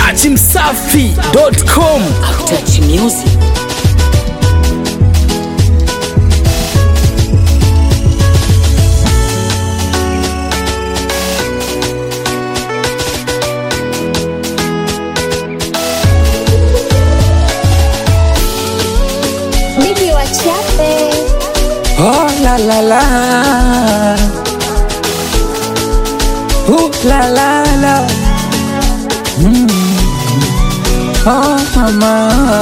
dachimsafi.com Touch music. Bibi wachape Oh la la la. Ooh la la la. Mm. Oh mama.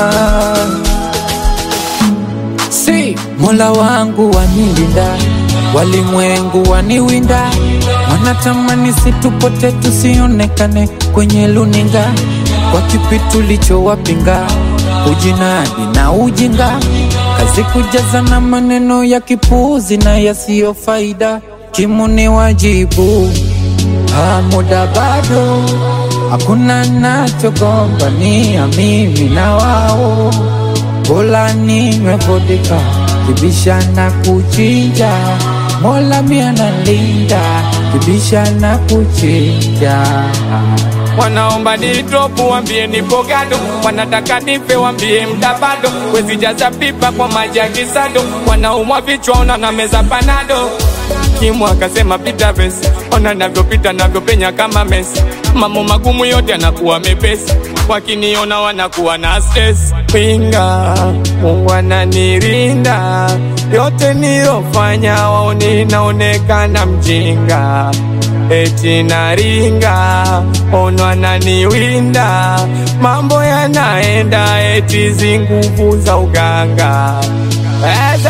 Si Mola wangu wanilinda, walimwengu waniwinda, wanatamani situpote tusionekane kwenye luninga, kwa kipi tulichowapinga, ujinadi na ujinga, kazi kujaza na maneno ya kipuuzi na yasiyo faida, kimuni wajibu Ah, muda bado hakuna nachogombania mimi na wao, bora ninywe vodka kibisha na kuchinja, Mola mia nalinda kibisha na kuchinja. wanaomba nidropu wambie nipo gado, wanataka nife wambie mda bado, wezi jaza pipa kwa maji ya kisado, wanaumwa vichwa ona na meza panado Kimu akasema pita vesi, ona navyopita navyopenya kama Messi, mambo magumu yote anakuwa mepesi, wakiniona wanakuwa na stress. Pinga, Mungu ananirinda, yote nilofanya waoni naonekana mjinga eti naringa, ono ananiwinda, mambo yanaenda eti zinguvu za uganga Eze,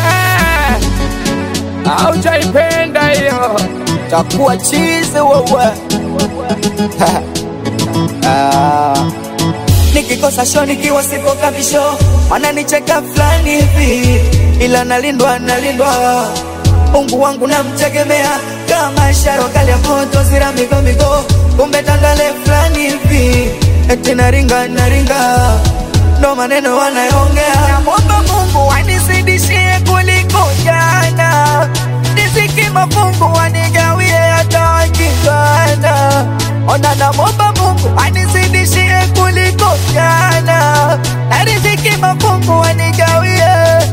aujaipenda hiyo takuwa chizi wewe Ah. Nikikosa show nikiwa sipo kabisho, wananicheka fulani hivi, ila nalindwa nalindwa, Mungu wangu namtegemea kama sharo kali ya moto zira migo migo, kumbe tandale fulani hivi, eti naringa naringa, ndo maneno wanayoongea. Namwomba Mungu anizidishie kuliko jana, riziki mafungu wanigawie hata wakikana. Ona namwomba Mungu anizidishie kuliko jana, na riziki mafungu wanigawie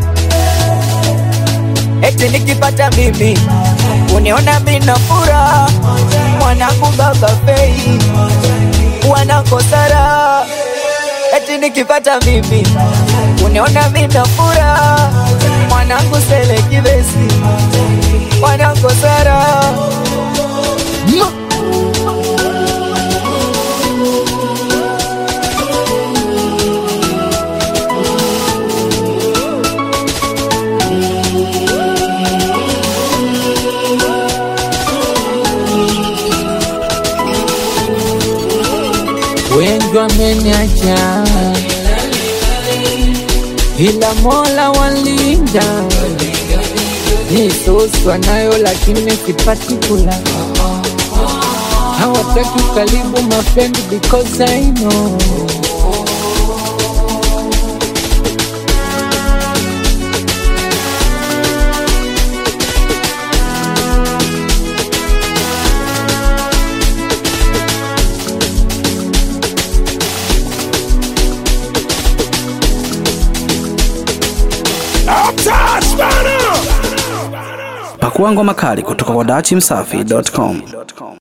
eti nikipata mimi uniona mina furaha, mwanangu baba fei wanakosara, eti nikipata mimi uniona mina furaha, mwanangu sele kibesi wanakosara wengi wameniacha, ila Mola walinda. Ni sosi nayo lakini sipati kula, hawataki karibu my friend because I know pakuangwa makali kutoka kwa dachimsafi.com